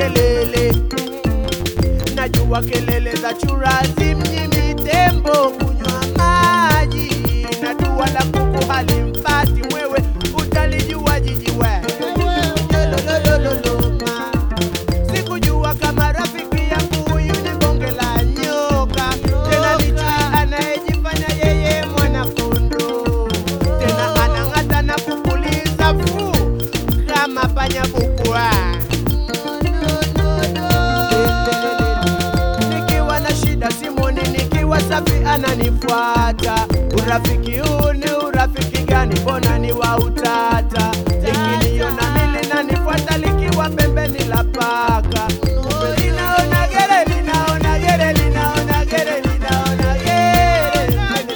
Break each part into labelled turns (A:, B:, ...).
A: kelele najua kelele za churazi mjini tembo kunywa maji na dua la kuku halimpati mwewe utalijua jiji we Lololololoma. sikujua kama rafiki yangu huyu ni bonge la nyoka tena ni chui anayejifanya yeye mwanakondo tena anang'ata na kupuliza fuu kama panya bukwa nikiwa na shida simoni nikiwa safi ananifuata urafiki huu ni urafiki gani mbona ni wa utata likiniona mili nanifuata likiwa pembeni la paka linaona gere linaona gere linaona gere linaona gere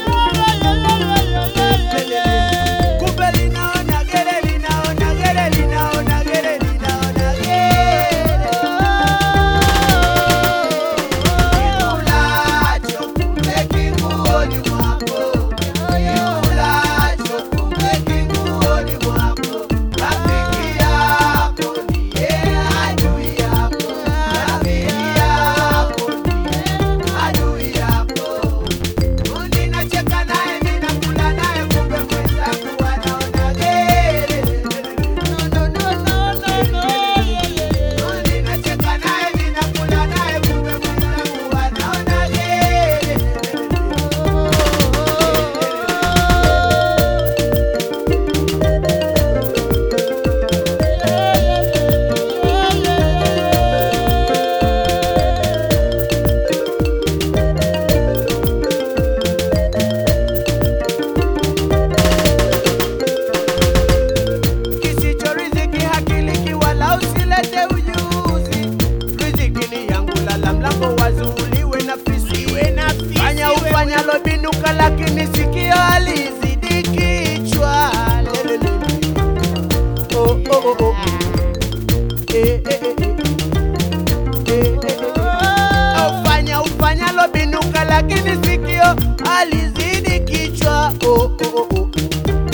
A: kumbe linaona gere linaona gere linaona gere linaona Kikulacho kumbe kinguoni mwako, kikulacho kumbe kinguoni mwako. Rafiki yako ndiye adui yako, rafiki yako ndiye adui yako. Ninacheka naye ninakula naye, kumbe mwenzangu anaona gere. Ninacheka naye ninakula naye, kumbe mwenzangu anaona gere. kisicho riziki hakiliki wala usilete ujuzi riziki ni yangu lala mlango wazuuliwe na fisi fanya ufanyalo binuka lakini sikio alizidi kichwa Lelelele. Oh, oh, oh, oh. Eh, eh, eh, eh. Eh, eh, eh, eh. Ufanya ufanyalo binuka lakini sikio alizidi kichwa oh, oh, oh, oh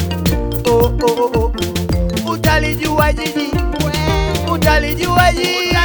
A: oh, oh, oh, oh. Utalijua jiji, utalijua jiji